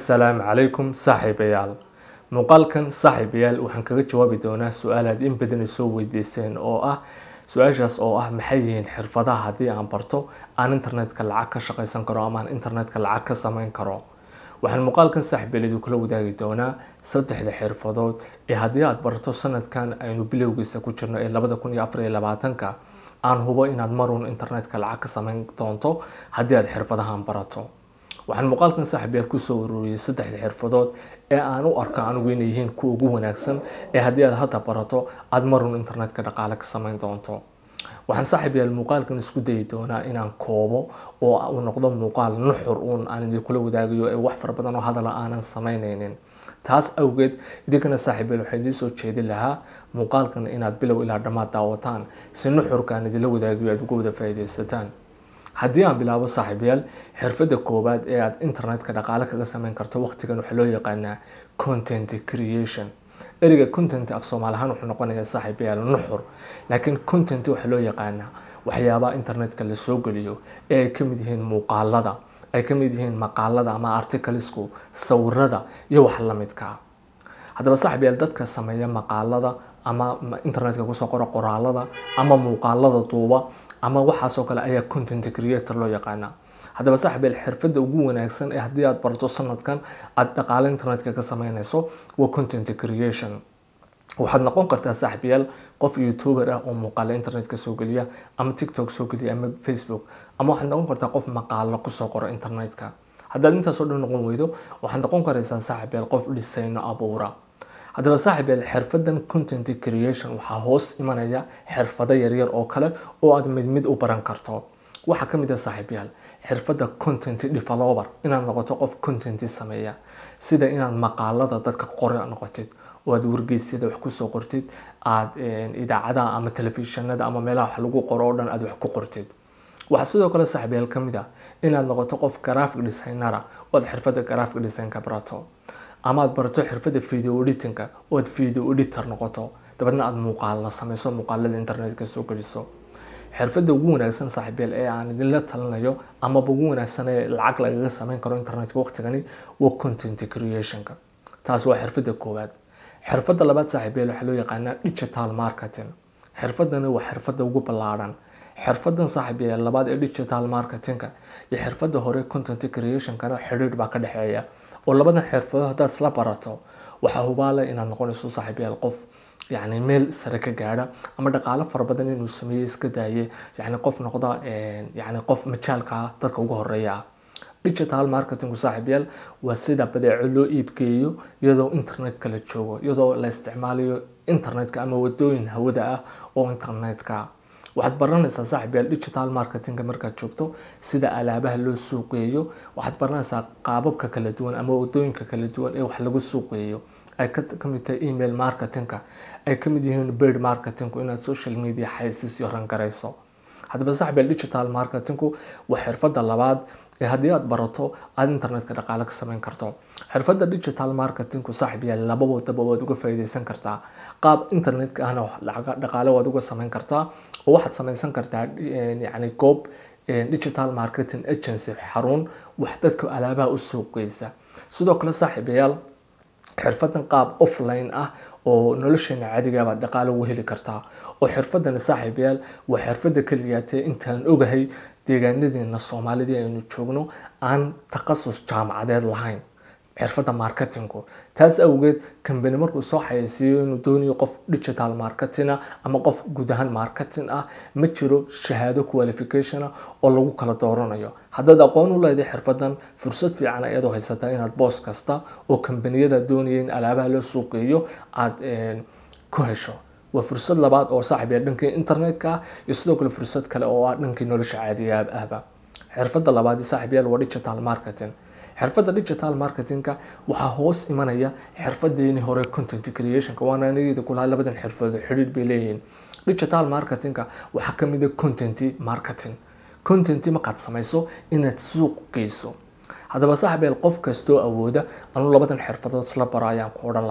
assalaamu calaykum saaxiibayaal muuqaalkan saaxiibayaal waxaan kaga jawaabi doonaa su-aal aad in badan soo weydiiseen oo ah su-aashaas oo ah maxay yihiin xirfadaha haddii aan barto aan internetka lacag ka shaqaysan karo ama aan internetka lacag ka sameyn karo waxaan muuqaalkan saaxiibayaal kula wadaagi doonaa saddexda xirfadood ee haddii aad barto sanadkan aynu bilowgiisa ku jirno ee labada kun iyo afar iyo labaatanka aan hubo inaad maruun internetka lacag ka sameyn doonto haddii aad xirfadahan barato waxaan muuqaalkan saaxiibayaal kusoo ururiyey saddexda xirfadood ee aan u arko anigu inay yihiin kuwa ugu wanaagsan ee haddii aad hadda barato aada marun internetka dhaqaale ka sameyn doonto waxaan saaxiibayaal muuqaalkan isku dayi doonaa inaan koobo oo uu noqdo muuqaal nuxur uun aan idinkula wadaagayo ee wax fara badan oo hadala aanan sameyneynin taas awgeed idinkana saaxiibayaal waxaan idiin soo jeedin lahaa muuqaalkan inaad bilow ilaa dhammaad daawataan si nuxurkaan idinla wadaagayo aad uga wada faa'iidaysataan haddii aan bilaabo saaxiibayaal xirfadda koowaad ee aad internetka dhaqaale kaga sameyn karto waqtigan waxaa loo yaqaanaa content creation ereyga content af soomaali ahaan wuxuu noqonayaa saaxiibayaal nuxur laakiin content waxaa loo yaqaanaa waxyaabaha internetka la soo geliyo ee ay ka mid yihiin muuqaalada ay ka mid yihiin maqaalada ama articlesku sawirada iyo wax la midka haddaba saaxiibayaal dadka sameeya maqaalada ama internetka kusoo qora qoraalada ama muuqaalada duuba ama waxaasoo kale ayaa content creator loo yaqaana haddaba saaxiibayaal xirfadda ugu wanaagsan ee haddii aad barto sanadkan aada dhaqaale internetka ka sameynayso waa content creation waxaad noqon kartaa saaxiibayaal qof youtuber ah oo muuqaale internetka soo geliya ama tiktok soo geliya ama facebook ama waxaad noqon kartaa qof maqaalo kusoo qoro internetka haddaad intaasoo dhan noqon weydo waxaad noqon karaysaa saaxiibayaal qof dhisayno abuura haddaba saaxiibayaal xirfadan content creation waxaa hoos imanaya xirfado yaryar oo kale oo aad mid mid u baran karto waxaa ka mid ah saaxiibayaal xirfadda content developer inaad noqoto qof content sameeya sida inaad maqaalada dadka qori noqotid oo aad wargeysyada wax kusoo qortid aad idaacadaha ama telefishinada ama meelaha wax lagu qoro oo dhan aad wax ku qortid waxaa sidoo kale saaxiibayaal ka mid ah inaad noqoto qof graphic designera oo aad xirfadda graphic designka barato ama aad barato xirfadda video editingka oo aad video editor noqoto dabeedna aada muuqaala sameyso muuqaalada internetka soo geliso xirfadda ugu wanaagsan saaxiibayaal ee aan idinla talinayo amaba ugu wanaagsan ee lacag lagaga sameyn karo internetka waqtigani waa content creationka taas waa xirfadda koowaad xirfadda labaad saaxiibayaal waxaa loo yaqaanaa digital marketing xirfadani waa xirfadda ugu ballaadhan xirfadan saaxiibayaal labaad ee digital marketingka iyo xirfadda hore content creationkana xidhiidh baa ka dhexeeya oo labadan xirfado haddaad isla barato waxaa hubaale inaad noqonayso saaxiibayaal qof yani meel sare ka gaadha ama dhaqaalo fara badan inuu sameeyey iska daaye yani qof noqda yani qof majaalka dadka ugu horeeya ah digital marketingku saaxiibayaal waa sida badeeco loo iibgeeyo iyadoo internetka la joogo iyadoo la isticmaalayo internetka ama wadooyin hawada ah oo internetka waxaad baranaysaa saaxiibayaal digital marketingka markaad joogto sida alaabaha loo suuqeeyo waxaad baranaysaa qaababka kala duwan ama wadooyinka kala duwan ee wax lagu suuqeeyo ay ka mid tahay email marketingka ay ka mid yihiin bird marketingku inaad social media xaysiisyo rangarayso haddaba saaxiibayaal digital marketingku waa xirfadda labaad ee haddii aad barato aada internetka dhaqaale ka sameyn karto xirfadda digital marketingku saaxiibayaal laba wadaba waad uga faa'iidaysan kartaa qaab internetka ahna dhaqaale waad uga sameyn kartaa oo waxaad sameysan kartaa yani goob digital marketing agency xarun wax dadka alaabaha u suuqgeysa sidoo kale saaxiibayaal xirfadan qaab offline ah oo nolosheena caadigabaad dhaqaale ugu heli kartaa oo xirfadani saaxiibayaal waa xirfadda keliyaatee intaan ogahay deegaanadeena soomaalidii aynu joogno aan takhasus jaamacadeed lahayn xirfadda marketingku taas awgeed kambani markuu soo xayeysiiyo inuu doonayo qof digital marketing ama qof guud ahaan marketing ah ma jiro shahaado qualification oo lagu kala dooranayo haddaad aqoon u leedahay xirfadan fursad fiican ayaad u haysataa inaad boos kasta oo kambaniyada doonaya in alaabaha loo suuqeeyo aada ku hesho waa fursad labaad oo saaxiibaya dhankii internetka ah iyo sidoo kale fursad kale oo ah dhankii nolosha caadiga ahba xirfadda labaad saaxiibayaal waa digital marketing xirfadda digital marketingka waxaa hoos imanaya xirfadeeni hore content creationka waana anigeeda kulaha labadan xirfado xidhiidh bay leeyihiin digital marketingka waxaa ka mid a content marketing content markaad samayso inaad suuq geyso haddaba saaxiibeel qof kastoo awooda anuu labadan xirfadood isla baro ayaan ku odhan lahaa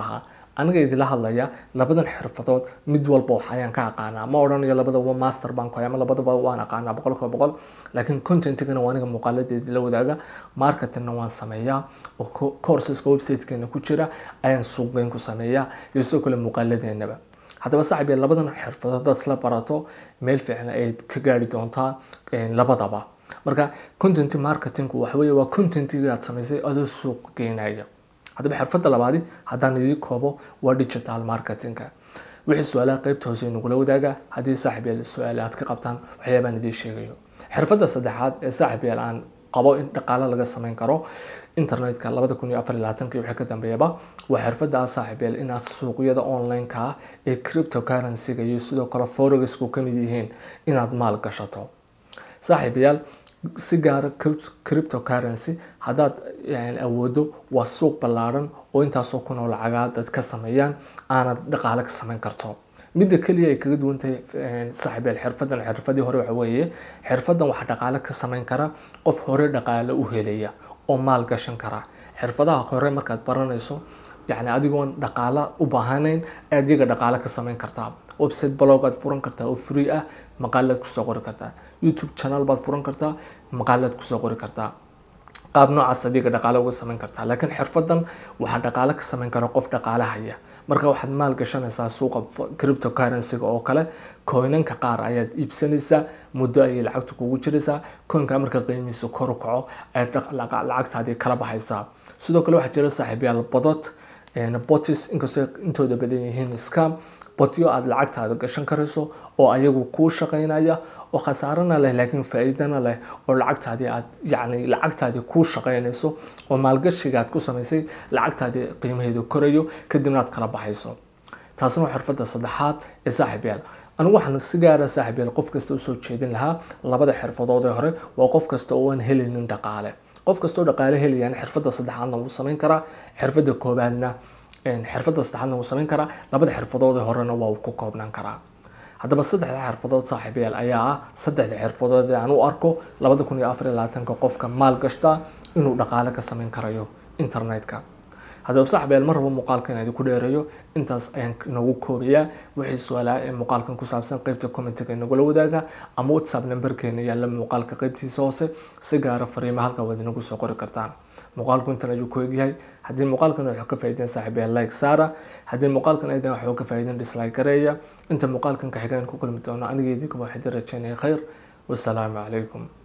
aniga idila hadlaya labadan xirfadood mid walba wax ayaan ka aqaanaa ma odhanayo labadaba master baan koy ama labadaba waan aqaanaa boqolkiiba boqol laakiin contentigana waa aniga muuqaaladeedi la wadaaga marketingna waan sameeyaa oo courseska websitekeena ku jira ayaan suuqgeyn ku sameeyaa iyo sidoo kale muuqaaladeenaba haddaba saaxib labadan xirfadood hadaad isla barato meel fiican ayaad ka gaari doontaa labadaba marka content marketingku waxaweye waa contentiga aad samaysay adoo suuq geynaya haddaba xirfadda labaadi haddaan idii koobo waa digital marketingka wixii su-aalaha qeybta hoose nagula wadaaga haddii saaxib yaal su-aale aad ka qabtaan waxyaabaan idiin sheegayo xirfadda saddexaad ee saaxib yaal aan qabo in dhaqaale laga sameyn karo internetka labada kun iyo afar iyo labaatanki wixii ka dambeeyaba waa xirfadda saaxib yaal inaad suuqyada online-ka ah ee cryptocurrency-ga iyo sidoo kale forexku ka mid yihiin inaad maal gashato saaxiib yaal si gaara cryptocurrency haddaad awoodo waa suuq ballaaran oo intaasoo kun oo lacagaad dad ka sameeyaan aanad dhaqaale ka sameyn karto midda keliya ay kaga duwan tahay saaxiibeel xirfadan xirfadii hore waxa weeye xirfadan waxaa dhaqaale ka sameyn kara qof hore dhaqaale u helaya oo maal gashan kara xirfadaha hore markaad baranayso yani adigoon dhaqaale u baahanayn ayaad iyaga dhaqaale ka sameyn kartaa website blog aad furan kartaa oo free ah maqaalaad kusoo qori kartaa youtube channel baad furan kartaa maqaalaad kusoo qori kartaa qaab noocaas adiga dhaqaale uga sameyn kartaa laakiin xirfadan waxaa dhaqaale ka sameyn kara qof dhaqaale haya marka waxaad maal gashanaysaa suuqa cryptocurrency-ga oo kale koynanka qaar ayaad iibsanaysaa muddo ayay lacagta kugu jiraysaa koynka marka qiimihiisa kor u kaco ayaad lacagtaadii kala baxaysaa sidoo kale waxaa jira saaxiibyaal bodot botis inkastoo intooda badan yihiin scam botyo aada lacagtaada gashan karayso oo ayagu kuu shaqeynaya oo khasaarana leh laakiin faa-iidana leh oo lacagtaadii aad yacni lacagtaadii kuu shaqeynayso oo maalgashiga aad ku samaysay lacagtaadii qiimaheedu korayo kadibna aad kala baxayso taasna waa xirfadda saddexaad ee saaxiib yaal anigu waxaan si gaara saaxiib yaal qof kasta usoo jeedin lahaa labada xirfadood ee hore waa qof kasta oo aan helaynin dhaqaale qof kastoo dhaqaale helayaan xirfadda saddexaadna wuu samayn karaa xirfadda koobaadna xirfadda saddexaadna wuu samayn karaa labada xirfadood ee horena waa uu ku koobnaan karaa haddaba saddexda xirfadood saaxiibayaal ayaa ah saddexda xirfadood ee aan u arko labada kun iyo afar iyo labaatanka qofka maal gashtaa inuu dhaqaale ka sameyn karayo internetka haddaba saaxiibayaal mar rabo muuqaalkan inaan idinku dheereeyo intaas ayaan nagu koobayaa wixii su-aalaha ee muuqaalkan ku saabsan qeybta commentiga inagula wadaaga ama whatsapp nambarkeena yaalla muuqaalka qeybtiisa hoose si gaara fariima halka waad inagu soo qori kartaan muuqaalku intan ayuu ku egyahay haddii muuqaalkan waxuu ka faa'iideen saaxiibayaal like saara haddii muuqaalkan aydan waxuu ka faa'iideen dislike gareeya inta muuqaalkan ka xigaan ku kulmi doono aniga idinkuba waxaan idin rajeynaya khayr wasalaamu calaykum